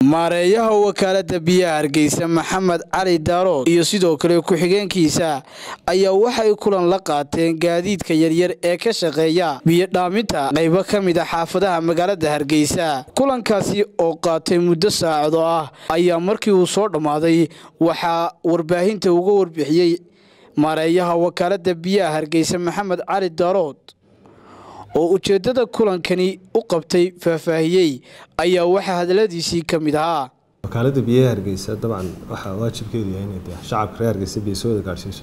maareeyaha wakaalada biyaha hargeysa maxamed cali daarood iyo sidoo kale ku-xigeenkiisa ayaa waxay kulan la qaateen gaadiidka yaryar ee ka shaqeeya biyo dhaaminta qaybo ka mid a xaafadaha magaalada hargeysa kulankaasi oo qaatay muddo saacado ah ayaa markii uu soo dhammaaday waxaa warbaahinta uga warbixiyey maareeyaha wakaalada biyaha hargeysa maxamed cali daarood oo ujeeddada kulankani u qabtay faahfaahiyey ayaa waxaa hadaladiisii ka mid ahaa wakaalada biyaha hargeysa dabcan waxaa waajibkeedu yahay inay dee shacabka reer hargeysa biyo soo wada gaadhsiiso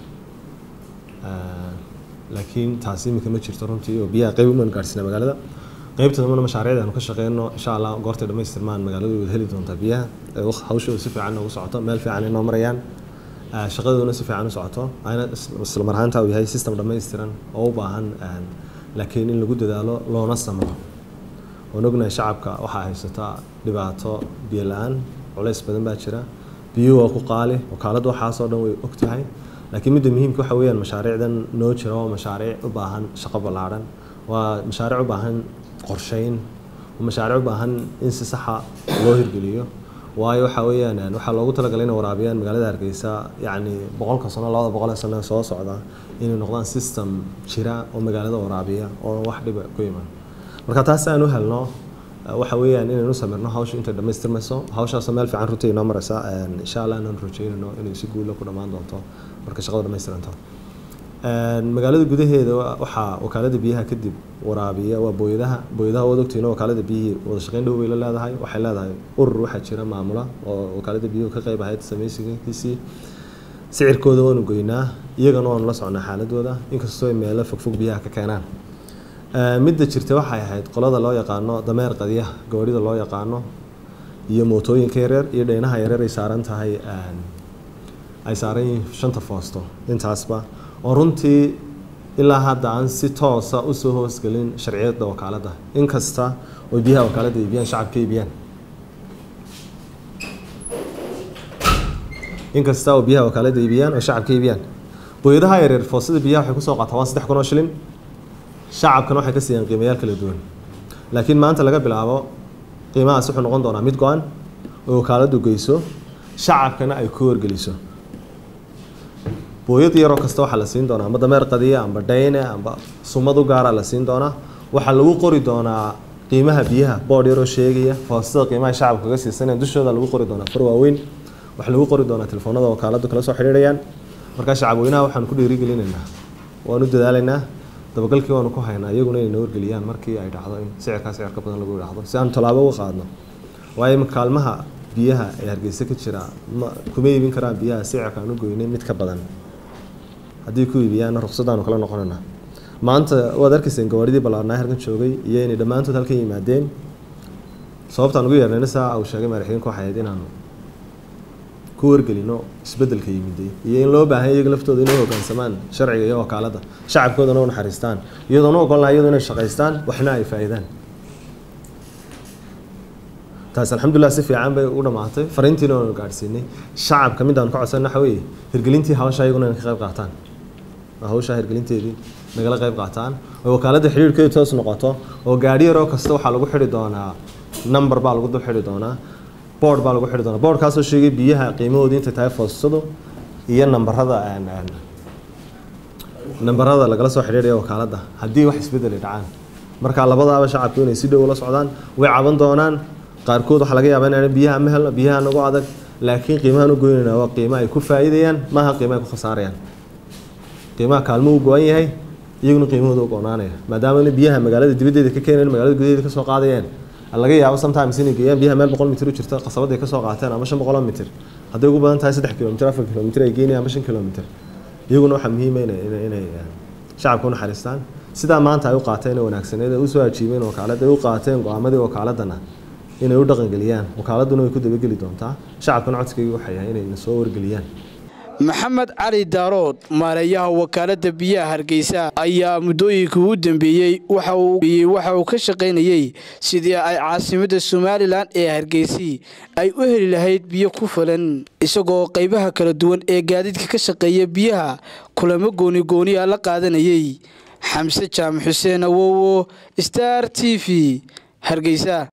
laakiin taasi iminka ma jirto runtii oo biyaha qayb uman gaadhsiina magaalada qaybta dambana mashaariicda aanu ka shaqeyno insha allah goortay dhammaystirmaan magaaladu wada heli doontaa biyaha hawshooda si fiican noogu socoto meel fiican inoo marayaan shaqadooduna si fiican u socoto ayna isla mar ahaanta uu yahay system dhammaystiran oo u baahan laakiin in lagu dadaalo loona samro oon ognahay shacabka waxaa haysataa dhibaato biyo la-aan culays badan baa jira biyuhu waa ku qaali wakaaladda waxaasoo dhan way og tahay laakiin midda muhiimka waxa weeyaan mashaariicdan noo jira waa mashaariic u baahan shaqo ballaadhan waa mashaariic u baahan qorsheyn waa mashaariic u baahan in si saxa loo hirgeliyo waayo waxa weeyaan waxaa loogu talagalay inay waraabiyaan magaalada hargeysa yacni boqolka sano labada boqol ee sano soo socda inay noqdaan system jira oo magaalada waraabiya oo wax dhiba ku iman marka taas aan u helno waxa weeyaan inaynu samirno hawsha intay dhammaystirmayso hawshaasoo meel fiican runtii inoo maraysa insha allah inaan rajeynayno inay si guula ku dhammaan doonto marka shaqada dhammaystiranto magaalada gudaheeda waxaa wakaalada biyaha kadib waraabiya waa booyadaha booyadaha waad ogtihiin wakaalada biyihii wada shaqeyn dhow bay la leedahay waxay leedahay urur waxaa jira maamula oo wakaalada biyuhu ka qayb ahayd samaysigiisii sicirkooda waanu goynaa iyagana waanu la socnaa xaaladooda inkastoo ay meelo fogfog biyaha ka keenaan midda jirta waxay ahayd qolada loo yaqaano dameer qadiyaha gawaarida loo yaqaano iyo mootooyinka yareer iyo dheynaha yareer ay saaran tahay ay saaran yihiin shanta foosto intaasba oo runtii ilaa hadda aan si toosa usoo hoosgelin sharciyada wakaaladda inkasta oo biyaha wakaaladda iibiyaan shacabka iibiyaan inkasta oo biyaha wakaaladda iibiyaan oo shacabka iibiyaan booyadaha yareer foostada biyaha waxay kusoo qaataa waa saddex kun oo shilin shacabkana waxay ka siiyaan qiimayaal kala duwan laakiin maanta laga bilaabo qiimahaas wuxuu noqon doonaa mid go-an oo wakaaladdu geyso shacabkana ay ku wargeliso booyad yaroo kasta waxaa la siin doonaa amba dameer qadiya amba dhayne amba sumad u gaara la siin doonaa waxaa lagu qori doonaa qiimaha biyaha boodh yaroo sheegaya foostada qiimaha shacabka kaga siisanayaan dushooda lagu qori doonaa far waaweyn waxaa lagu qori doonaa telefoonada wakaaladdu kala soo xidhiidhayaan markaa shacabweynaha waxaan ku dhiirigelinaynaa waanu dadaalaynaa dabagalkii waanu ku haynaa iyaguna inay na wargeliyaan markii ay dhacdo in sicirkaa sicir ka badan lagu dhacdo si aanu tallaabo uga qaadno waayo ima kaalmaha biyaha ee hargeysa ka jira ma kuma iibin karaan biyaha sicirka aan u goynay mid ka badan haddii ku iibiyaanna ruqsadaanu kala noqonayna maanta waad arkayseen gawaaridii ballaarnaa halkan joogay iyo inay dhammaantood halkan yimaadeen sababtaan ugu yeernayna saa uu sheegay madaxweyinku waxay ahayd inaanu ku wargelino isbeddelka yimiday iyo in loo baahan iyaga laftooda inay hoggaansamaan sharciga iyo wakaaladda shacabkoodana u naxariistaan iyadoona ogolnaa iyadu inay shaqaystaan waxna ay faa'iidaan taas alxamdulilah si fiican bay u dhammaatay fariintiina waanu gaadhsiinay shacabka midaan ka codsan waxa weeye hirgelintii hawsha iyaguna inay ka qayb qaataan hawsha hirgelinteedii nagala qayb qaataan oo wakaaladda xidhiirhkeedu toos noqoto oo gaadhi yaroo kasta waxaa lagu xidhi doonaa number baa lagu dul xidhi doonaa board baa lagu xidhi doonaa boardkaasoo sheegay biyaha qiimahoodii intay tahay foostadu iyo nambarada nambarada lagala soo xidhiidhaya wakaaladda haddii wax isbeddel ay dhacaan marka labadaaba shacabku inay si dhow ula socdaan way caban doonaan qaarkood waxaa laga yaabaa inaan biyaha ma helno biyaha nagu adag laakiin qiimahan u goynayna waa qiimo ay ku faa'iidayaan maaha qiimo ay ku khasaarayaan qiimaha kaalmo uu go-an yahay iyaguna qiimahooda u go-naanaya maadaama biyaha magaalada dibaddeeda ka keenayn magaalada gudaheeda kasoo qaadayeen laga yaabo sometimes inay geeyaan biyaha meel boqol mitir u jirta qasabaday kasoo qaateen ama shan boqoloo mitir hadday ugu badan tahay saddex kilomitir afar kilomitir ay geynayaan ama shan kilomitir iyaguna waxaa muhiima inay shacabka u naxariistaan sidaa maanta ay u qaateen ee wanaagsaneed ee usoo ajiibeen wakaaladda ay u qaateen go-aamadii wakaaladana inay u dhaqangeliyaan wakaaladuna way ku dabageli doontaa shacabkana codsigayga waxay yahay inay na soo wargeliyaan maxamed cali daarood maareeyaha wakaalada biyaha hargeysa ayaa muddooyinka ugu dambeeyey waxa uu ka shaqaynayey sidii ay caasimadda somalilan ee hargeysi ay u heli lahayd biyo ku filan isagoo qaybaha kala duwan ee gaadiidka ka shaqeeya biyaha kulamo gooni gooniya la qaadanayey xamse jaamac xuseen awowo star t v hargeysa